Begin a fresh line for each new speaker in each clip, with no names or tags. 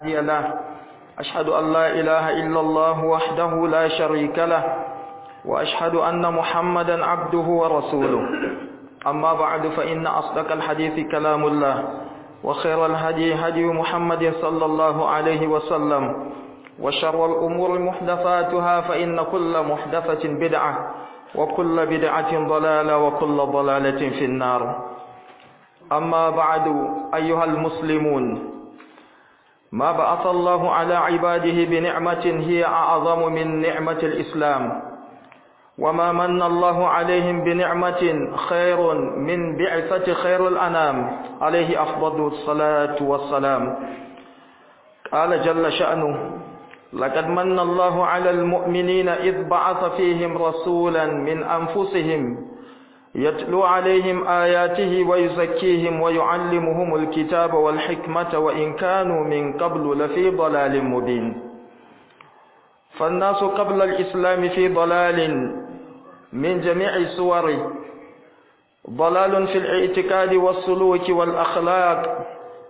هادي له أشهد أن لا إله إلا الله وحده لا شريك له وأشهد أن محمدا عبده ورسوله أما بعد فإن أصدق الحديث كلام الله وخير الهدي هدي محمد صلى الله عليه وسلم وشر الأمور محدثاتها فإن كل محدثة بدعة وكل بدعة ضلالة وكل ضلالة في النار أما بعد أيها المسلمون ما بعث الله على عباده بنعمة هي أعظم من نعمة الإسلام وما من الله عليهم بنعمة خير من بعثة خير الأنام عليه أفضل الصلاة والسلام قال جل شأنه لقد من الله على المؤمنين إذ بعث فيهم رسولا من أنفسهم يتلو عليهم آياته ويزكيهم ويعلمهم الكتاب والحكمة وإن كانوا من قبل لفي ضلال مبين فالناس قبل الإسلام في ضلال من جميع صوره ضلال في الاعتقاد والسلوك والأخلاق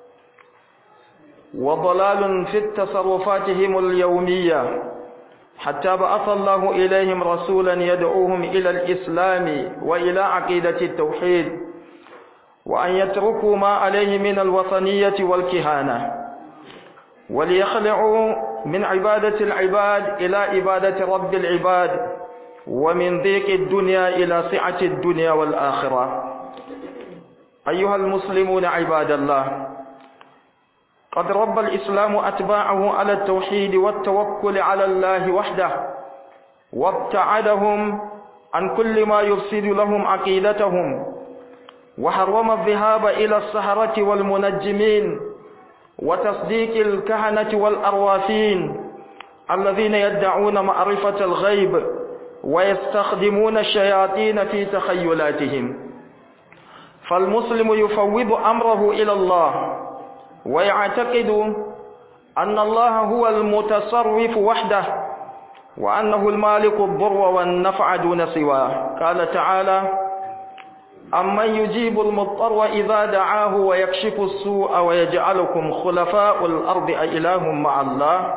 وضلال في تصرفاتهم اليومية حتى بعث الله إليهم رسولا يدعوهم إلى الإسلام وإلى عقيدة التوحيد وأن يتركوا ما عليه من الوطنية والكهانة وليخلعوا من عبادة العباد إلى عبادة رب العباد ومن ضيق الدنيا إلى سعة الدنيا والآخرة أيها المسلمون عباد الله قد رب الإسلام أتباعه على التوحيد والتوكل على الله وحده وابتعدهم عن كل ما يفسد لهم عقيدتهم وحرم الذهاب إلى السهرة والمنجمين وتصديق الكهنة والأروافين الذين يدعون معرفة الغيب ويستخدمون الشياطين في تخيلاتهم فالمسلم يفوض أمره إلى الله ويعتقد أن الله هو المتصرف وحده وأنه المالك الضر والنفع دون سواه قال تعالى أمن يجيب المضطر إذا دعاه ويكشف السوء ويجعلكم خلفاء الأرض أإله مع الله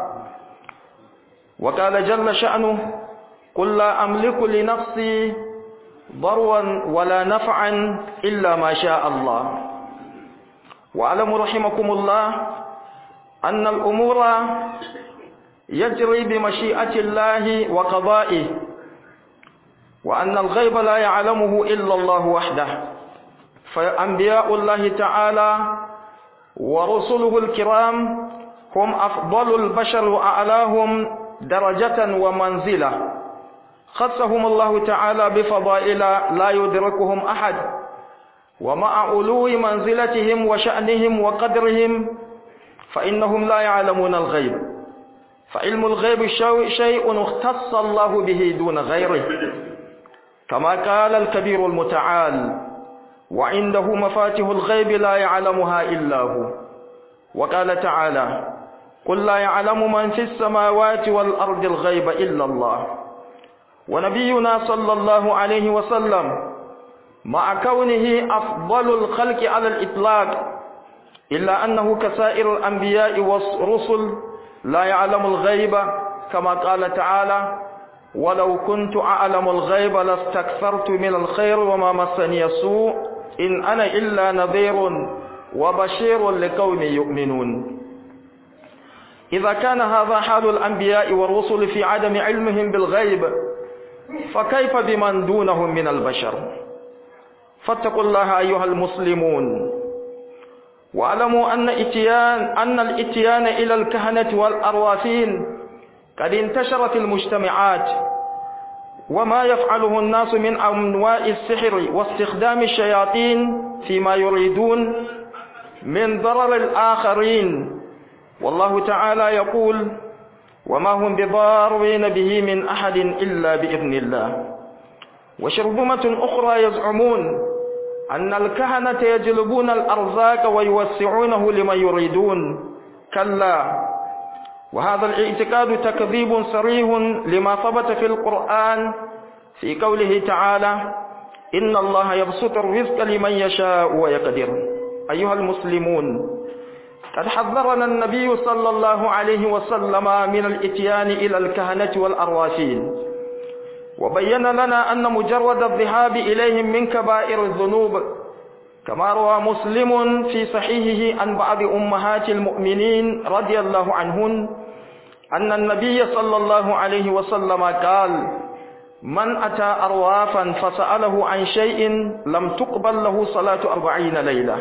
وقال جل شأنه قل لا أملك لنفسي ضرا ولا نفعا إلا ما شاء الله واعلموا رحمكم الله أن الأمور يجري بمشيئة الله وقضائه وأن الغيب لا يعلمه إلا الله وحده فأنبياء الله تعالى ورسله الكرام هم أفضل البشر وأعلاهم درجة ومنزلة خصهم الله تعالى بفضائل لا يدركهم أحد ومع علو منزلتهم وشأنهم وقدرهم فإنهم لا يعلمون الغيب فعلم الغيب شيء اختص الله به دون غيره كما قال الكبير المتعال وعنده مفاتح الغيب لا يعلمها إلا هو وقال تعالى قل لا يعلم من في السماوات والأرض الغيب إلا الله ونبينا صلى الله عليه وسلم مع كونه أفضل الخلق على الإطلاق إلا أنه كسائر الأنبياء والرسل لا يعلم الغيب كما قال تعالى ولو كنت أعلم الغيب لاستكثرت من الخير وما مسني السوء إن أنا إلا نذير وبشير لقوم يؤمنون إذا كان هذا حال الأنبياء والرسل في عدم علمهم بالغيب فكيف بمن دونهم من البشر فاتقوا الله أيها المسلمون واعلموا أن إتيان أن الإتيان إلى الكهنة والأروافين قد انتشر في المجتمعات وما يفعله الناس من أنواع السحر واستخدام الشياطين فيما يريدون من ضرر الآخرين والله تعالى يقول وما هم بضارين به من أحد إلا بإذن الله وشرذمة أخرى يزعمون أن الكهنة يجلبون الأرزاق ويوسعونه لمن يريدون كلا وهذا الاعتقاد تكذيب صريح لما ثبت في القرآن في قوله تعالى إن الله يبسط الرزق لمن يشاء ويقدر أيها المسلمون قد حذرنا النبي صلى الله عليه وسلم من الاتيان إلى الكهنة والأرواحين وبين لنا أن مجرد الذهاب إليهم من كبائر الذنوب كما روى مسلم في صحيحه عن بعض أمهات المؤمنين رضي الله عنهن أن النبي صلى الله عليه وسلم قال من أتى أروافا فسأله عن شيء لم تقبل له صلاة أربعين ليلة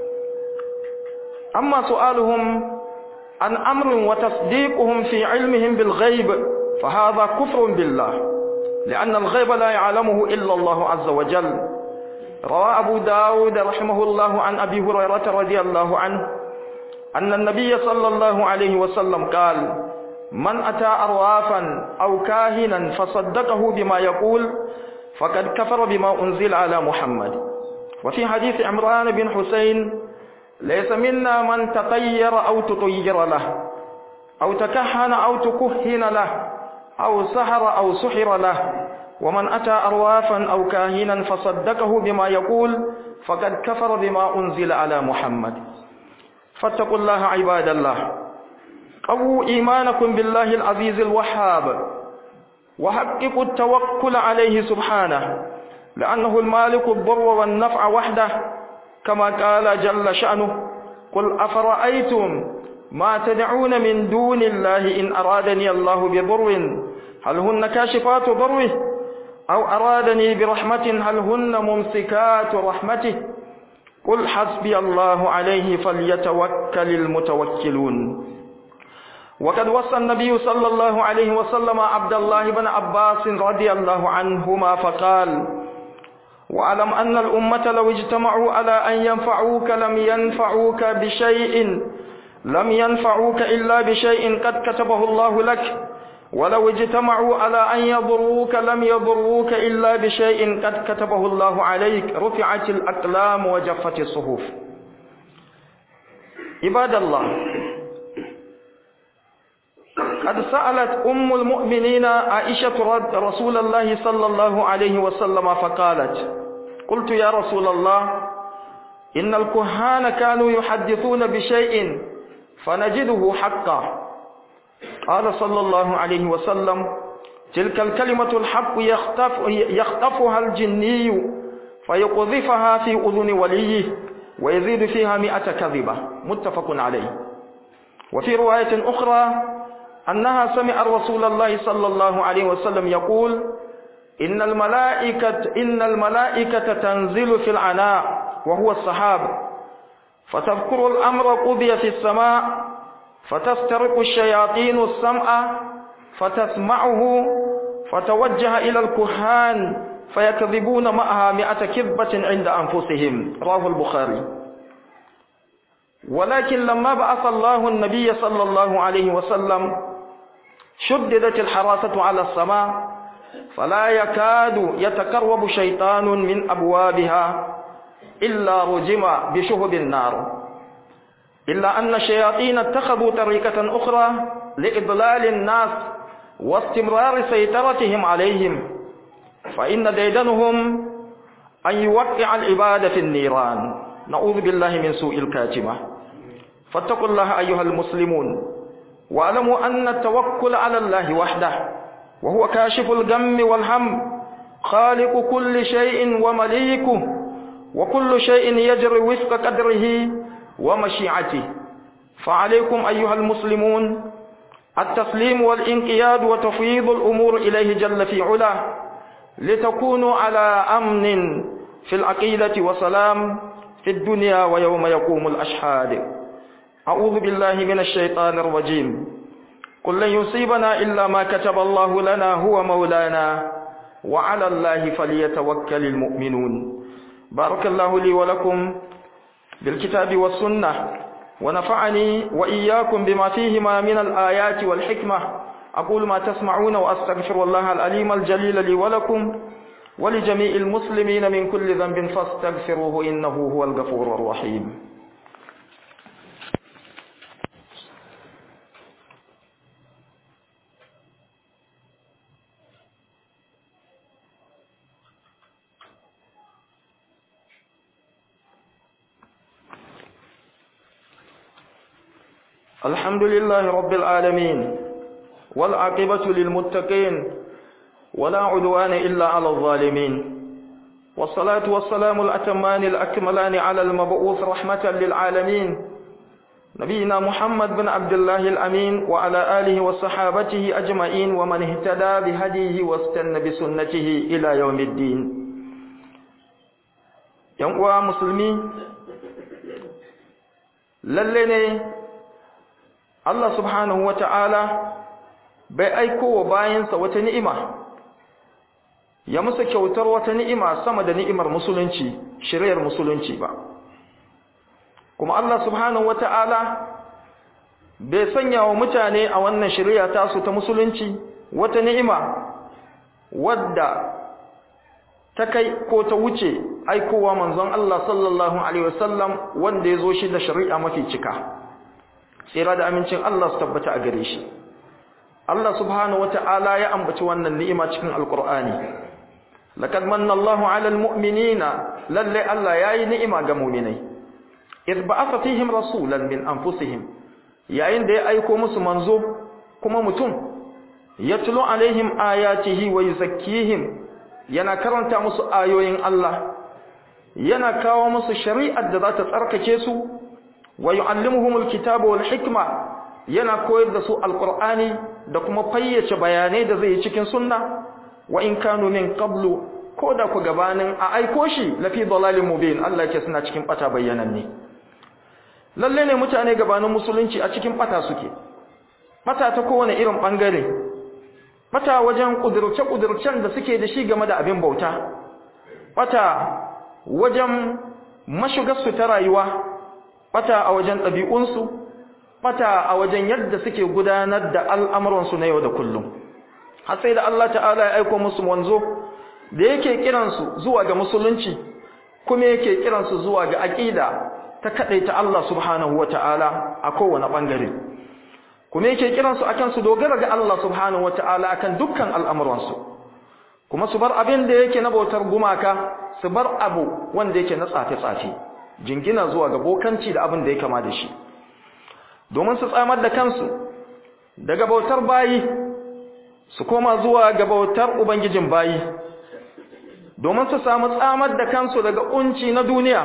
أما سؤالهم عن أمر وتصديقهم في علمهم بالغيب فهذا كفر بالله لأن الغيب لا يعلمه إلا الله عز وجل روى أبو داود رحمه الله عن أبي هريرة رضي الله عنه أن النبي صلى الله عليه وسلم قال من أتى أروافا أو كاهنا فصدقه بما يقول فقد كفر بما أنزل على محمد وفي حديث عمران بن حسين ليس منا من تطير أو تطير له أو تكهن أو تكهن له أو سحر أو سحر له ومن أتى أروافا أو كاهنا فصدقه بما يقول فقد كفر بما أنزل على محمد فاتقوا الله عباد الله قووا إيمانكم بالله العزيز الوهاب وحققوا التوكل عليه سبحانه لأنه المالك الضر والنفع وحده كما قال جل شأنه قل أفرأيتم ما تدعون من دون الله إن أرادني الله بضر هل هن كاشفات ضره أو أرادني برحمة هل هن ممسكات رحمته قل حسبي الله عليه فليتوكل المتوكلون وقد وصى النبي صلى الله عليه وسلم عبد الله بن عباس رضي الله عنهما فقال واعلم أن الأمة لو اجتمعوا على أن ينفعوك لم ينفعوك بشيء لم ينفعوك إلا بشيء قد كتبه الله لك ولو اجتمعوا على أن يضروك لم يضروك إلا بشيء قد كتبه الله عليك رفعت الأقلام وجفت الصحف عباد الله قد سألت أم المؤمنين عائشة رسول الله صلى الله عليه وسلم فقالت قلت يا رسول الله إن الكهان كانوا يحدثون بشيء فنجده حقا قال صلى الله عليه وسلم تلك الكلمة الحق يختف يخطفها الجني فيقذفها في أذن وليه ويزيد فيها مئة كذبة متفق عليه وفي رواية أخرى أنها سمع رسول الله صلى الله عليه وسلم يقول إن الملائكة إن الملائكة تنزل في العناء وهو السحاب فتذكر الأمر قضي في السماء فتسترق الشياطين السمع فتسمعه فتوجه إلى الكهان فيكذبون معها مئة كذبة عند أنفسهم رواه البخاري ولكن لما بعث الله النبي صلى الله عليه وسلم شددت الحراسة على السماء فلا يكاد يتقرب شيطان من أبوابها إلا رجم بشهب النار إلا أن الشياطين اتخذوا طريقة أخرى لإضلال الناس واستمرار سيطرتهم عليهم فإن ديدنهم أن يوقع العباد في النيران نعوذ بالله من سوء الكاتمة فاتقوا الله أيها المسلمون واعلموا أن التوكل على الله وحده وهو كاشف الغم والهم خالق كل شيء ومليكه وكل شيء يجري وفق قدره ومشيعته فعليكم أيها المسلمون التسليم والانقياد وتفويض الأمور إليه جل في علاه لتكونوا على أمن في العقيدة وسلام في الدنيا ويوم يقوم الأشهاد أعوذ بالله من الشيطان الرجيم قل لن يصيبنا إلا ما كتب الله لنا هو مولانا وعلى الله فليتوكل المؤمنون بارك الله لي ولكم بالكتاب والسنة ونفعني وإياكم بما فيهما من الآيات والحكمة أقول ما تسمعون وأستغفر الله الأليم الجليل لي ولكم ولجميع المسلمين من كل ذنب فاستغفروه إنه هو الغفور الرحيم الحمد لله رب العالمين والعاقبة للمتقين ولا عدوان إلا على الظالمين والصلاة والسلام الأتمان الأكملان على المبعوث رحمة للعالمين نبينا محمد بن عبد الله الأمين وعلى آله وصحابته أجمعين ومن اهتدى بهديه واستنى بسنته إلى يوم الدين ينقوى مسلمين للني الله سبحانه وتعالى bai aiko wa bayansa wata ni'ima ya musa kyautar wata ni'ima sama da ni'imar musulunci shiriyar musulunci ba kuma Allah subhanahu wata'ala bai sanya wa mutane a wannan shiriya tasu ta musulunci wata ni'ima wadda ta kai ko ta wuce aikowa manzon Allah sallallahu alaihi wasallam wanda ya zo shi da shari'a mafi cika tsira da amincin Allah su tabbata a gare shi Allah subhanahu wata'ala ya ambaci wannan ni'ima cikin alqur'ani laqad manna Allahu 'alal mu'minina lalle Allah yayi ni'ima ga mu'minai idh ba'atha fihim rasulan min anfusihim yayin da ya aiko musu manzo kuma mutum yatlu alaihim ayatihi wa yuzakkihim yana karanta musu ayoyin Allah yana kawo musu shari'ar da za ta tsarkake su wa yu'allimuhumul kitaba wal hikma yana koyar da su alqur'ani da kuma fayyace bayanai da zai yi cikin sunna wa in kanu min qablu ko da ku gabanin a aiko shi lafi dalalin mubin Allah yake suna cikin bata bayyananne lalle ne mutane gabanin musulunci a cikin bata suke bata ta kowane irin bangare bata wajen kudurce kudurcen da suke da shi game da abin bauta bata wajen mashigarsu ta rayuwa bata a wajen ɗabi'unsu bata a wajen yadda suke gudanar da al'amuransu na yau da kullum har sai da Allah ta'ala ya aiko musu wanzo da yake kiransu zuwa ga musulunci kuma yake kiransu zuwa ga aqida ta kadaita Allah subhanahu wata'ala a kowane bangare kuma yake kiransu akan su dogara ga Allah subhanahu wata'ala akan dukkan al'amuransu kuma su bar abin da yake na bautar gumaka su bar abu wanda yake na tsafe-tsafe jingina zuwa ga bokanci da abin da ya kama da shi domin su tsamar da kansu daga bautar bayi su koma zuwa ga bautar ubangijin bayi domin su samu tsamar da kansu daga kunci na duniya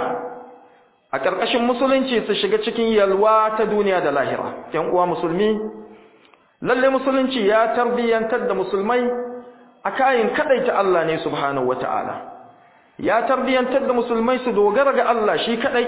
a ƙarƙashin musulunci su shiga cikin yalwa ta duniya da lahira ‘yan uwa musulmi lalle musulunci ya tarbiyyantar da musulmai a kayan kaɗaita Allah ne subhanahu wata'ala ya tarbiyyantar da musulmai su dogara ga Allah shi kaɗai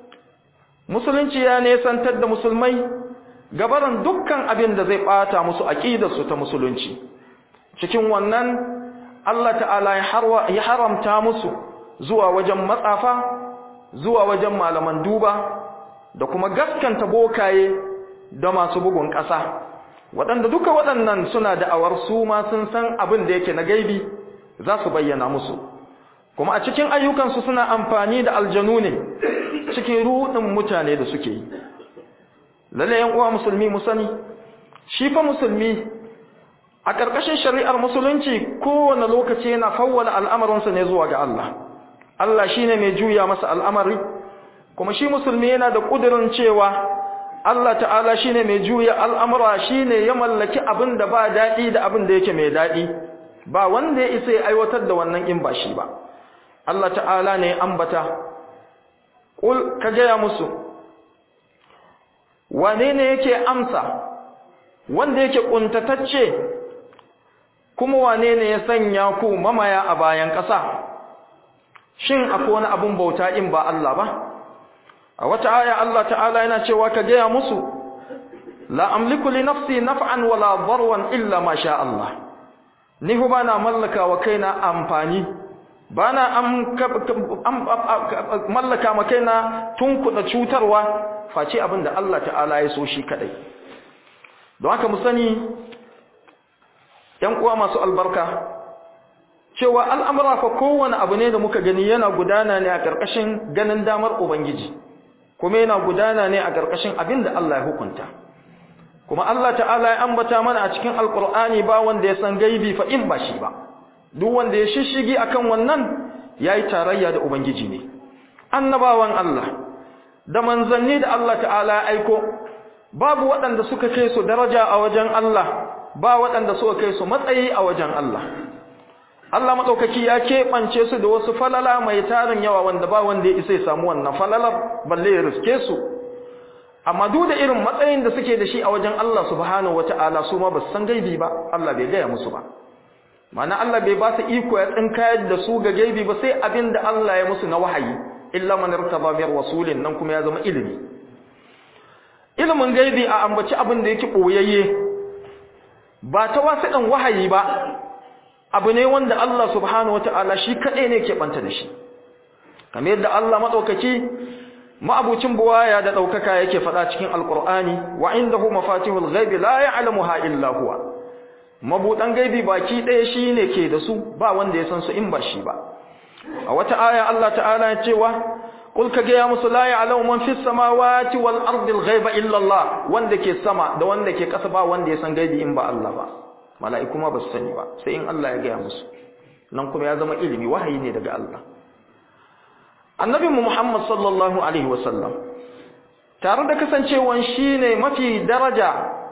musulunci ya nesantar da musulmai gabaran dukkan abin da zai bata musu aqidarsu ta musulunci cikin wannan Allah ta'ala ya haramta musu zuwa wajen matsafa zuwa wajen malaman duba da kuma gaskanta bokaye da masu bugun ƙasa waɗanda duka waɗannan suna da awar su ma sun san abin da yake na gaibi za su bayyana musu kuma a cikin ayyukansu suna amfani da aljanu ne cikin ruɗin mutane da suke yi lalle yan uwa musulmi mu sani shi fa musulmi a ƙarƙashin shari'ar musulunci kowane lokaci yana fawwala al'amarinsa ne zuwa ga Allah Allah shine mai juya masa al'amari kuma shi musulmi yana da ƙudurin cewa Allah ta'ala shine mai juya al'amura shine ya mallaki abin da ba daɗi da abin da yake mai daɗi ba wanda ya isa ya aiwatar da wannan in ba shi ba Allah ta'ala ne ambata ƙul ka gaya musu wane ne yake amsa wanda yake ƙuntatacce kuma wane ne ya sanya ku mamaya a bayan ƙasa shin akwai wani abun bauta in ba Allah ba a wata aya Allah ta'ala yana cewa ka gaya musu la amliku li nafsi naf'an wala darwan illa ma sha Allah ni hu bana mallaka wa kaina amfani bana mallaka ma kaina tunkuda cutarwa face abin da Allah ta'ala ya so shi kadai don haka mu sani ‘yan uwa masu albarka cewa al'amura fa kowane abu ne da muka gani yana gudana ne a ƙarƙashin ganin damar Ubangiji kuma yana gudana ne a ƙarƙashin abin da Allah ya hukunta kuma Allah ta'ala ya ambata mana a cikin alƙur'ani ba wanda ya san gaibi fa in ba shi ba duk wanda ya shishigi akan wannan yayi tarayya da Ubangiji ne annabawan Allah da manzanni da Allah ta'ala ya aiko babu waɗanda suka kai su daraja a wajen Allah ba waɗanda suka kai su matsayi a wajen Allah Allah maɗaukaki ya keɓance su da wasu falala mai tarin yawa wanda ba wanda ya isa ya samu wannan falalar balle ya riske su amma duk da irin matsayin da suke da shi a wajen Allah subhanahu wata'ala su ma ba su san gaibi ba Allah bai gaya musu ba ma'ana Allah bai ba su iko ya tsinkayar da su ga gaibi ba sai abin da Allah ya musu na wahayi illa man irtaba min rasulin nan kuma ya zama ilimi ilimin gaibi a ambaci abin da yake boyayye ba ta wasu dan wahayi ba abu ne wanda Allah subhanahu wata'ala shi kadai ne ke banta da shi kamar yadda Allah madaukaki ma'abucin buwaya da daukaka yake faɗa cikin alqur'ani wa indahu mafatihul ghaibi la ya'lamuha illa huwa mabudan gaibi baki ɗaya shine ke da su ba wanda ya san su in ba shi ba a wata aya Allah ta'ala ya cewa qul ka ga musu la ya'lamu man fis samawati wal ardi al ghaiba illa Allah wanda ke sama da wanda ke ƙasa ba wanda ya san gaibi in ba Allah ba mala'iku ma ba su sani ba sai in Allah ya gaya musu nan kuma ya zama ilimi wahayi ne daga Allah annabi Muhammad sallallahu alaihi wasallam tare da kasancewan shine mafi daraja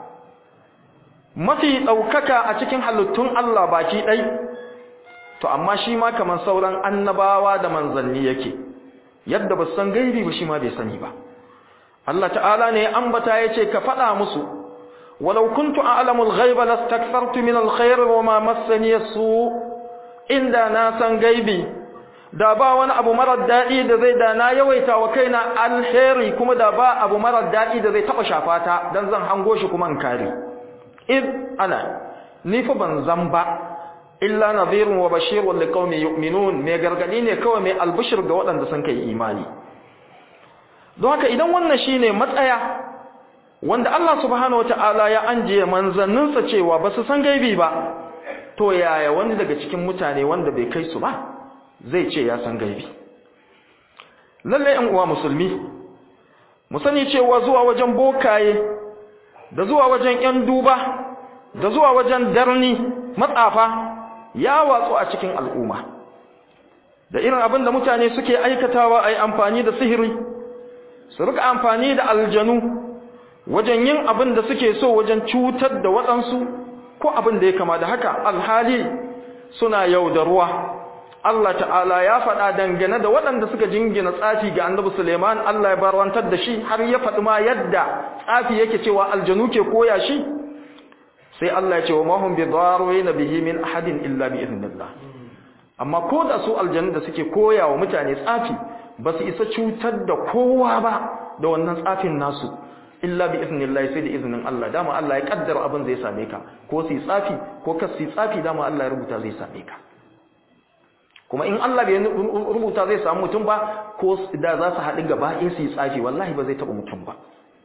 mafi ɗaukaka a cikin halittun Allah baki ɗai to amma shi ma kamar sauran annabawa da manzanni yake yadda ba san gaibi ba shi ma bai sani ba Allah ta'ala ne ambata yace ka faɗa musu walau kuntu a'lamu al-ghaiba lastakthartu min al-khair wa ma massani as-su inda na san gaibi da ba wani abu marar daɗi da zai da na yawaita wa kaina alheri kuma da ba abu marar daɗi da zai taɓa shafata don zan hango shi kuma in kare id ana ni fa ban zan ba illa nadhirun wa bashirun liqaumin yu'minun me gargadi ne kawai mai albishir ga waɗanda sun kai imani don haka idan wannan shine matsaya wanda Allah subhanahu wataala ya anjiye manzanninsa cewa ba su san gaibi ba to yaya wani daga cikin mutane wanda bai kai su ba zai ce ya san gaibi lalle ɗan uwa musulmi mu sani cewa zuwa wajen bokaye da zuwa wajen ƴan duba da zuwa wajen darni matsafa ya watsu a cikin al'umma da irin abin da mutane suke aikatawa a yi amfani da sihiri su rika amfani da aljanu wajen yin abin da suke so wajen cutar da waɗansu ko abin da ya kama da haka alhali suna yaudaruwa Allah ta'ala ya faɗa dangane da waɗanda suka jingina tsafi ga annabi Suleiman Allah ya barwantar da shi har ya faɗi ma yadda tsafi yake cewa aljanu ke koya shi sai Allah ya ce wa mahum bi darwina bihi min ahadin illa bi idnillah amma ko da su aljanu da suke koya wa mutane tsafi ba su isa cutar da kowa ba da wannan tsafin nasu illa bi idnillah sai da izinin Allah dama Allah ya kaddara abin zai same ka ko su yi tsafi ko ka su yi tsafi dama Allah ya rubuta zai same ka kuma in Allah bai rubuta zai samu mutum ba ko da za su haɗu gaba ɗaya su yi tsafi wallahi ba zai taɓa mutum ba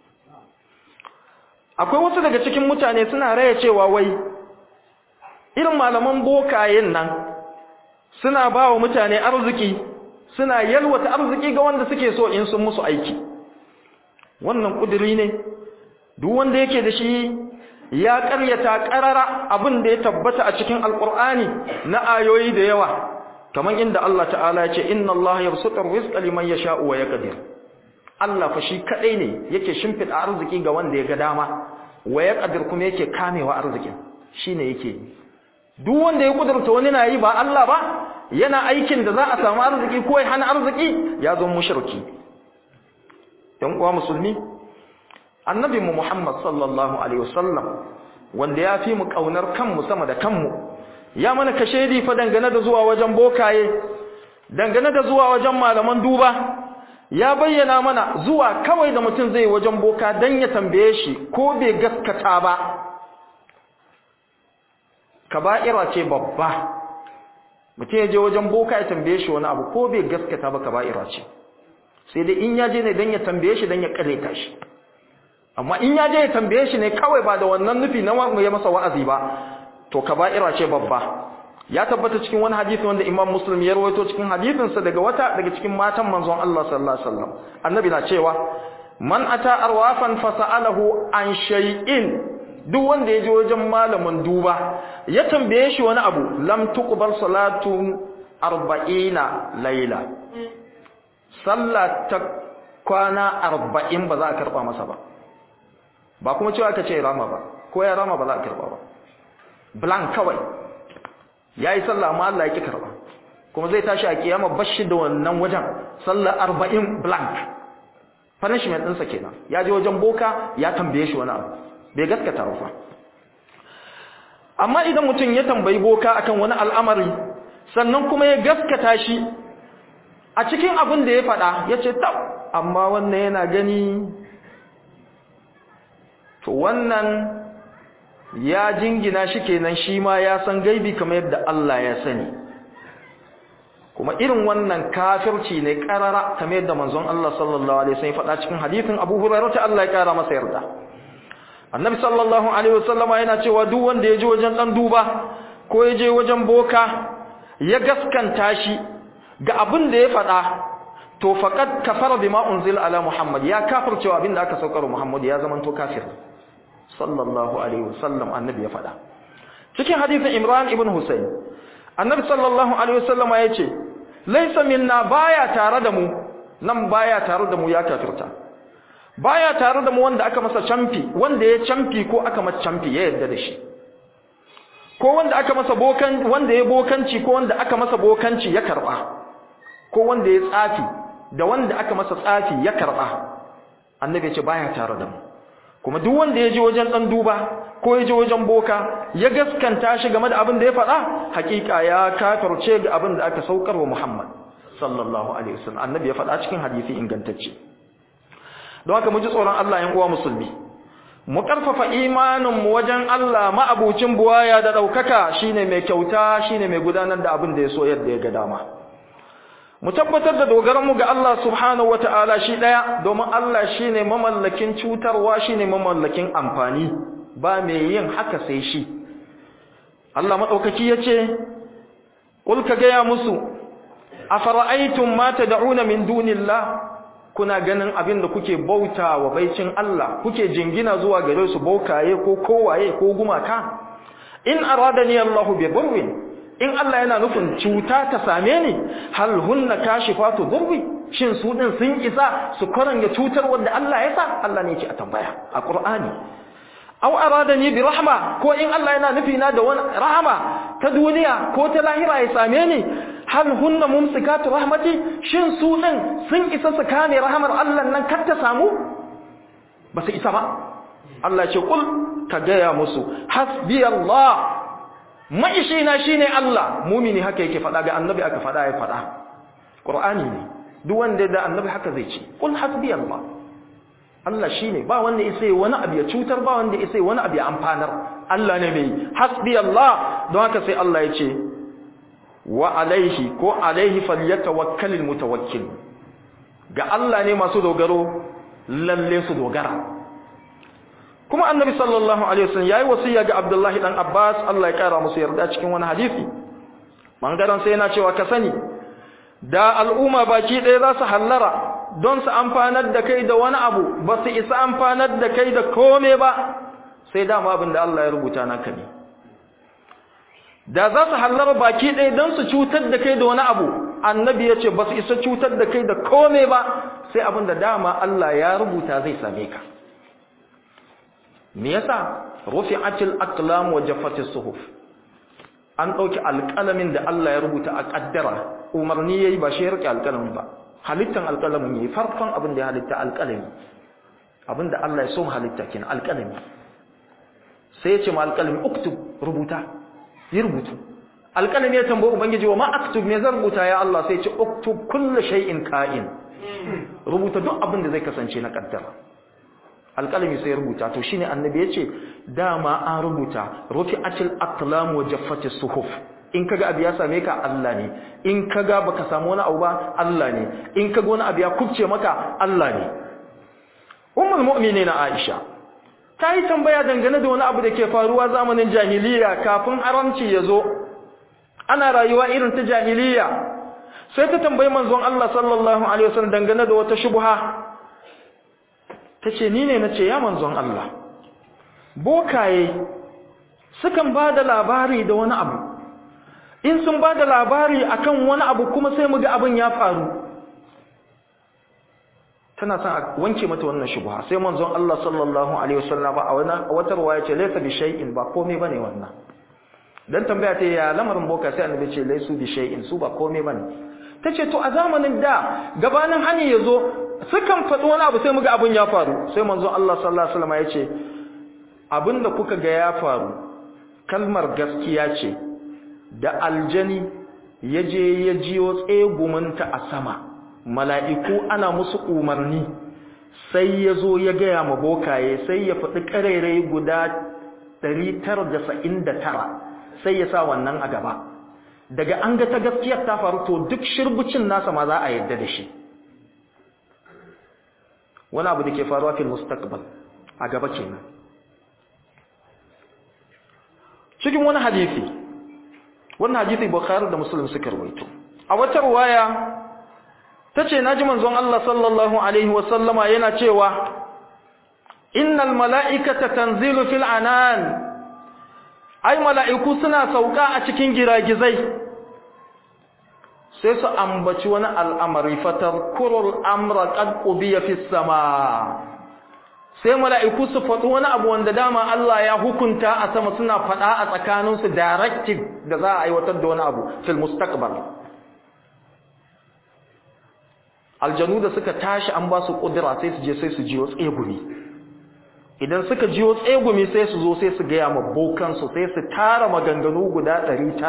akwai wasu daga cikin mutane suna raya cewa wai irin malaman bokayen nan suna ba wa mutane arziki suna yalwata arziki ga wanda suke so in sun musu aiki wannan ƙuduri ne duk wanda yake da shi ya ƙaryata ƙarara abin da ya tabbata a cikin alƙur'ani na ayoyi da yawa kamar inda Allah ta'ala ya ce inna Allah yabsutur rizqa liman yasha'u wa yaqdir Allah fa shi kadai ne yake shimfida arziki ga wanda ya ga dama wa yaqdir kuma yake kamewa arzikin shine yake duk wanda ya kudurta wani na yi ba Allah ba yana aikin da za a samu arziki ko ya hana arziki ya zo mushriki dan uwa musulmi annabi mu Muhammad sallallahu alaihi wasallam wanda ya fi mu kaunar kanmu sama da kanmu ya mana kashedi fa dangane da zuwa wajen bokaye dangane da zuwa wajen malaman duba ya bayyana mana zuwa kawai da mutum zai wajen boka dan ya tambaye shi ko bai gaskata ba kaba'ira ce babba mutum ya je wajen boka ya tambaye shi wani abu ko bai gaskata ba kaba'ira ce sai dai in ya je ne dan ya tambaye shi dan ya kareta shi amma in ya je ya tambaye shi ne kawai ba da wannan nufi na ya masa wa'azi ba to kaba'ira ce babba ya tabbata cikin wani hadisi wanda Imam Muslim ya rawaito cikin hadisinsa daga wata daga cikin matan manzon Allah sallallahu alaihi wasallam annabi na cewa man ata arwafan fasalahu an shay'in duk wanda ya je wajen malamin duba ya tambaye shi wani abu lam tuqbal salatu 40 layla sallah ta kwana 40 ba za a karba masa ba ba kuma cewa aka ce rama ba ko ya rama ba za a karba ba blank kawai yayi sallah amma Allah ya ki karba kuma zai tashi a kiyama bashi da wannan wajen sallah 40 blank punishment ɗinsa kenan ya je wajen boka ya tambaye shi wani abu bai gaskata ba amma idan mutum ya tambayi boka akan wani al'amari sannan kuma ya gaskata shi a cikin abin da ya faɗa ya ce tab amma wannan yana gani to wannan ya jingina shi kenan shi ma ya san gaibi kamar yadda Allah ya sani kuma irin wannan kafirci ne karara kamar yadda manzon Allah sallallahu alaihi wasallam ya faɗa cikin hadisin Abu Hurairah Allah ya kara masa yarda Annabi sallallahu alaihi wasallama yana cewa duk wanda ya je wajen dan duba ko ya je wajen boka ya gaskanta shi ga abin da ya faɗa to faqad kafara bima unzila ala Muhammad ya kafircewa abin da aka saukar Muhammad ya zama to kafir sallallahu alaihi wasallam annabi ya faɗa cikin hadisin Imran ibn Husayn annabi sallallahu alaihi wasallama yace laysa minna baya tare da mu nan baya tare da mu ya kafirta baya tare da mu wanda aka masa camfi wanda ya camfi ko aka masa camfi ya yarda da shi ko wanda aka masa bokan wanda ya bokanci ko wanda aka masa bokanci ya karba ko wanda ya tsafi da wanda aka masa tsafi ya karba annabi ya ce baya tare da mu kuma duk wanda ya je wajen dan duba ko ya je wajen boka ya gaskanta shi game da abin da ya faɗa hakika ya kafirce ga abin da aka saukar wa Muhammad sallallahu alaihi wasallam annabi ya faɗa cikin hadisi ingantacce don haka mu ji tsoron Allah yan uwa musulmi mu karfafa imanin mu wajen Allah ma'abucin buwaya da daukaka shine mai kyauta shine mai gudanar da abin da ya so yadda ya ga dama mu tabbatar da dogaran mu ga Allah subhanahu wataala shi daya domin Allah shine mamallakin cutarwa shine mamallakin amfani ba mai yin haka sai shi Allah madaukaki yace kul ka gaya musu afara'aytum ma tad'una min dunillah kuna ganin abin da kuke bauta wa baicin Allah kuke jingina zuwa gare su bokaye ko kowaye ko gumaka in aradani Allahu bi dhurrin in Allah yana nufin cuta ta same ni hal hunna kashifatu dhurri shin su din sun isa su karanga cutar wanda Allah ya sa Allah ne yake a tambaya a Qur'ani aw aradani bi rahma ko in Allah yana nufi na da wani rahama ta duniya ko ta lahira ya same ni hal hunna mumsikatu rahmati shin su din sun isa su kame rahmar Allah nan kar ta samu ba su isa ba Allah ce kul ka gaya musu hasbi Allah maishina shine Allah mumini haka yake faɗa ga annabi aka faɗa ya faɗa Qur'ani ne duk wanda da annabi haka zai ce kul hasbi Allah Allah shine ba wanda isa wani abu ya cutar ba wanda isa wani abu ya amfanar Allah ne mai hasbi Allah don haka sai Allah ya ce wa alaihi ko alaihi falyatawakkalul mutawakkil ga Allah ne masu dogaro lalle su dogara kuma annabi sallallahu alaihi wasallam yayi wasiya ga Abdullahi dan Abbas Allah ya kara musu yarda cikin wani hadisi bangaren sai yana cewa ka sani da al'umma baki ɗaya za su hallara don su amfanar da kai da wani abu ba su isa amfanar da kai da kome ba sai dama abin da Allah ya rubuta naka ne da za su hallara baki ɗaya don su cutar da kai da wani abu annabi ya ce ba su isa cutar da kai da kome ba sai abin da dama Allah ya rubuta zai same ka me yasa rufi'atil aqlam wa jaffatis suhuf an dauki alƙalamin da Allah ya rubuta a kaddara umarni yayi ba shi ya rike alƙalamin ba halittan alƙalamin yayi farkon abin da ya halitta alƙalami abin da Allah ya so halitta kenan alƙalami sai ya ce ma alƙalami uktub rubuta yi rubutu alƙalami ya tambayi ubangiji wa ma aktub me zan rubuta ya Allah sai ya ce uktub kullu shay'in ka'in rubuta duk abin da zai kasance na kaddara alƙalami sai rubuta to shine annabi yace dama an rubuta rufi'atil aqlam wa jaffatis suhuf in kaga abu ya same ka Allah ne in kaga baka samu wani abu ba Allah ne in kaga wani abu ya kubce maka Allah ne ummul mu'minin Aisha ta yi tambaya dangane da wani abu da ke faruwa zamanin jahiliya kafin haramci ya zo ana rayuwa irin ta jahiliya sai ta tambayi manzon Allah sallallahu alaihi wasallam dangane da wata shubha ta ce ni ne na ce ya manzon Allah bokaye sukan ba da labari da wani abu in sun ba da labari akan wani abu kuma sai mu ga abin ya faru tana son a wanke mata wannan shubha sai manzon Allah sallallahu alaihi wasallam a wani wata ruwaya ce laysa bi shay'in ba komai bane wannan dan tambaya ta ya lamarin boka sai annabi ce laysu bi shay'in su ba komai bane tace to a zamanin da gabanin hani yazo sukan faɗi wani abu sai muga abun ya faru sai manzon Allah sallallahu alaihi wasallam ya ce abinda kuka ga ya faru kalmar gaskiya ce da aljani yaje ya jiyo tsegumunta a sama mala'iku ana musu umarni sai ya zo ya gaya ma bokaye sai ya faɗi ƙarairai guda 999 sai ya sa wannan a gaba daga an ga ta gaskiyar ta faru to duk shirbucin nasa ma za a yadda da shi wani abu da ke faruwa fil mustaqbal a gaba kenan cikin wani hadisi wannan hadisi bukhari da muslim suka rawaito a wata ruwaya tace naji manzon Allah sallallahu alaihi wasallama yana cewa innal mala'ikata tanzilu fil anan ai mala'iku suna sauka a cikin giragizai sai su ambaci wani al'amari fatar kurul amra qad qubiya fis sama sai mala'iku su faɗi wani abu wanda dama Allah ya hukunta a sama suna faɗa a tsakaninsu directive da za a aiwatar da wani abu fil mustaqbal aljanu da suka tashi an ba su kudura sai su je sai su jiyo tsegumi idan suka jiyo tsegumi sai su zo sai su gaya ma bokansu sai su tara maganganu guda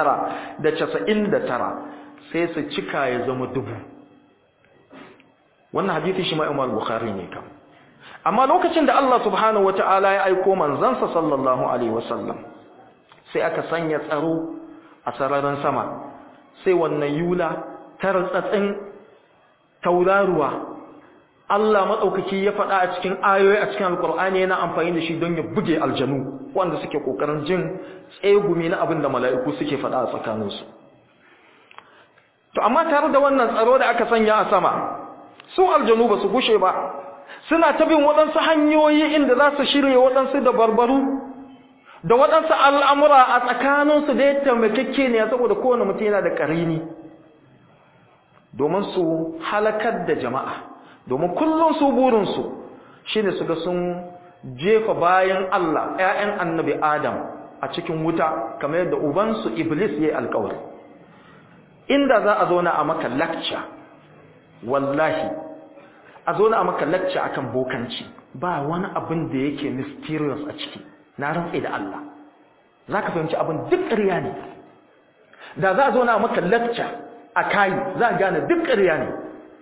999 sai su cika ya zama dubu wannan hadisi shi ma Imam Bukhari ne kam amma lokacin da Allah subhanahu wataala ya aiko manzansa sallallahu alaihi wasallam sai aka sanya tsaro a sararin sama sai wannan yula tartsatsin tauraruwa Allah maɗaukaki ya faɗa a cikin ayoyi a cikin alƙur'ani yana amfani da shi don ya buge aljanu wanda suke ƙoƙarin jin tsegumi na abin da mala'iku suke faɗa a tsakaninsu to amma tare da wannan tsaro da aka sanya a sama su aljanu ba su gushe ba suna ta bin waɗansu hanyoyi inda za su shirya waɗansu da barbaru da waɗansu al'amura a tsakaninsu da ya taimakekke ne saboda kowane mutum yana da ƙarini domin su halakar da jama'a domin kullum su burinsu shi ne su ga sun jefa bayan Allah ‘ya'yan annabi Adam a cikin wuta kamar yadda ubansu Iblis ya yi alkawari inda za a zauna a maka lakca wallahi a zauna a maka lakca akan bokanci ba wani abin da yake mysterious a ciki na rantse da Allah za ka fahimci abin duk ƙarya ne da za a zauna a maka lakca a kayi za a gane duk ƙarya ne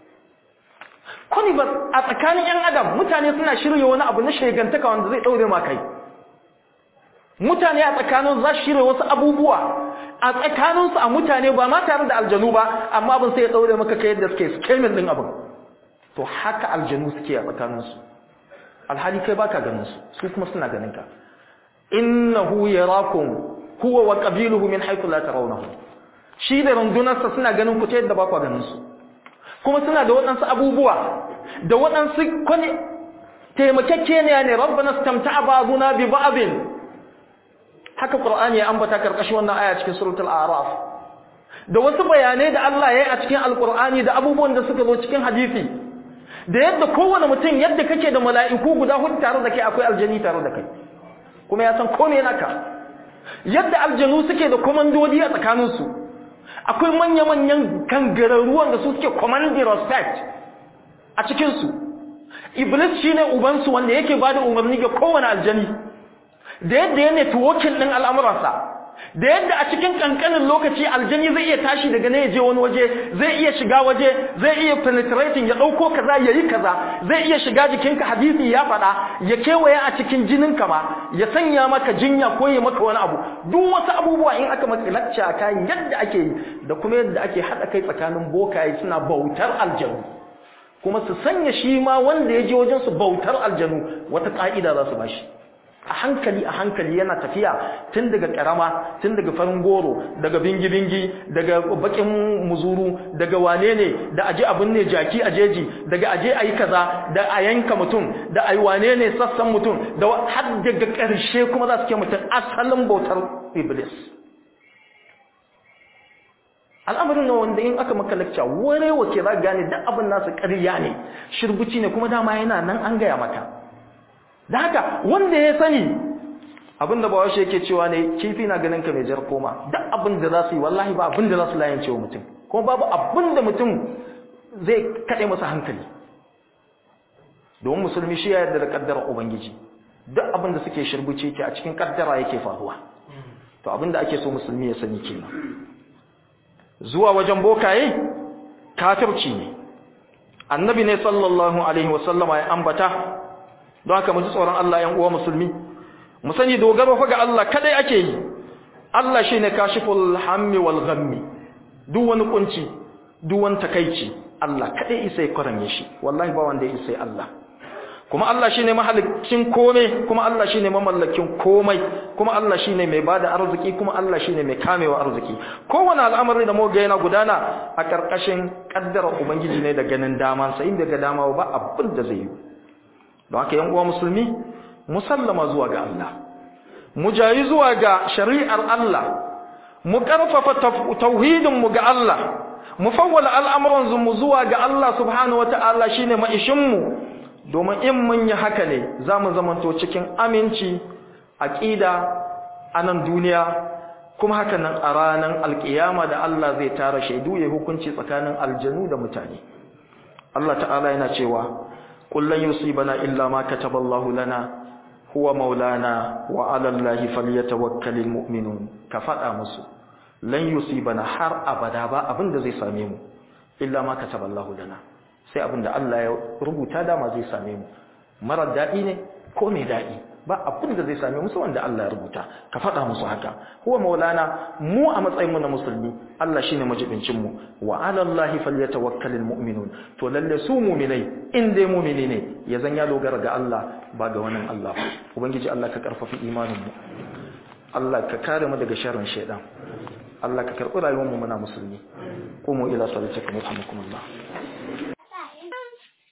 ba a tsakanin 'yan adam mutane suna shirya wani abu na shegantaka wanda zai ɗaure ma kai mutane a tsakanin za su shirya wasu abubuwa a tsakaninsu a mutane ba ma tare da aljanu ba amma abin sai ya ɗaure maka kai yadda suke skemin ɗin abin to haka aljanu suke a tsakaninsu alhali kai baka ganin su su kuma suna ganin ka innahu yarakum huwa wa qabiluhu min haythu la tarawnahu shi da rundunarsa suna ganin ku ta yadda ba ku ganin su kuma suna da waɗansu abubuwa da waɗansu kwani taimakekeniya ne rabbana stamta'a ba'duna bi ba'din haka qur'ani ya ambata karkashin wannan aya cikin suratul a'raf da wasu bayanai da Allah ya yi a cikin alqur'ani da abubuwan da suka zo cikin hadisi da yadda kowane mutum yadda kake da mala'iku guda hudu tare da kai akwai aljani tare da kai kuma ya san komai naka yadda aljanu suke da komandodi a tsakaninsu akwai manya-manyan kangararruwan da su suke commanding respect a cikinsu iblis shi ne ubansu wanda yake ba da umarni ga kowane aljani da yadda ya networking ɗin al'amuransa da yadda a cikin ƙanƙanin lokaci aljani zai iya tashi daga ne ya je wani waje zai iya shiga waje zai iya penetrating ya ɗauko kaza ya yi kaza zai iya shiga jikinka hadisi ya faɗa ya kewaye a cikin jininka ma ya sanya maka jinya ko ya maka wani abu duk wasu abubuwa in aka maka lacca a kayan yadda ake yi da kuma yadda ake haɗa kai tsakanin bokaye suna bautar aljanu kuma su sanya shi ma wanda ya je wajen su bautar aljanu wata ƙa'ida za su ba shi a hankali a hankali yana tafiya tun daga karama tun daga farin goro daga bingi-bingi daga bakin muzuru daga wane ne da aje abin ne jaki a jeji daga aje a yi kaza da a yanka mutum da a yi wane ne sassan mutum da har daga ƙarshe kuma za su ke mutum asalin bautar iblis al'amarin na wanda in aka maka lakca ware wace za gane duk abin nasu ƙarya ne shirbuci ne kuma dama yana nan an gaya maka da haka wanda ya sani abin da bawa shi yake cewa ne kifi na ganin ka mai jar koma duk abin da za su yi wallahi ba abin da za su layance wa mutum kuma babu abin da mutum zai kaɗe masa hankali domin musulmi shi ya yarda da ƙaddarar ubangiji duk abin da suke shirbuce ke a cikin ƙaddara yake faruwa to abin da ake so musulmi ya sani kenan zuwa wajen bokaye kafirci ne annabi ne sallallahu alaihi wasallama ya ambata don haka mu ji tsoron Allah yan uwa musulmi mu sani dogaro fa ga Allah kadai ake yi Allah shine kashiful hammi wal ghammi duk wani kunci duk wani takeici Allah kadai isai kwaranye shi wallahi ba wanda ya isai Allah kuma Allah shine mahalicin komai kuma Allah shine mamallakin komai kuma Allah shine mai bada arziki kuma Allah shine mai kamewa arziki kowane al'amari da muga yana gudana a karkashin kaddara ubangiji ne da ganin daman sa inda ga dama ba abin da zai yi don haka yan uwa musulmi musallama zuwa ga Allah mu jayi zuwa ga shari'ar Allah mu karfafa tauhidin mu ga Allah mu fawwala al'amuran mu zuwa ga Allah subhanahu wataala shine maishin mu domin in mun yi haka ne za mu zamanto cikin aminci aƙida a nan duniya kuma haka nan a ranar alƙiyama da Allah zai tara shaidu ya hukunci tsakanin aljanu da mutane Allah ta'ala yana cewa kullun yusibana illa ma kataballahu lana huwa maulana wa 'ala Allahi falyatawakkalul mu'minun ka faɗa musu lan yusibana har abada ba abin da zai same mu illa ma kataballahu lana sai abin da Allah ya rubuta dama zai same mu marar daɗi ne ko mai daɗi ba abin da zai same mu sai wanda Allah ya rubuta ka faɗa musu haka huwa maulana mu a matsayin mu na musulmi Allah shine majibincin mu wa ala Allah falyatawakkalul mu'minun to lalle su mu'minai in dai mu'mini ne ya zan ya dogara ga Allah ba ga wani Allah ba ubangiji Allah ka karfafi imanin mu Allah ka kare mu daga sharrin shaitan Allah ka karɓi rayuwar mu muna musulmi qumu ila salatikum yarhamukumullah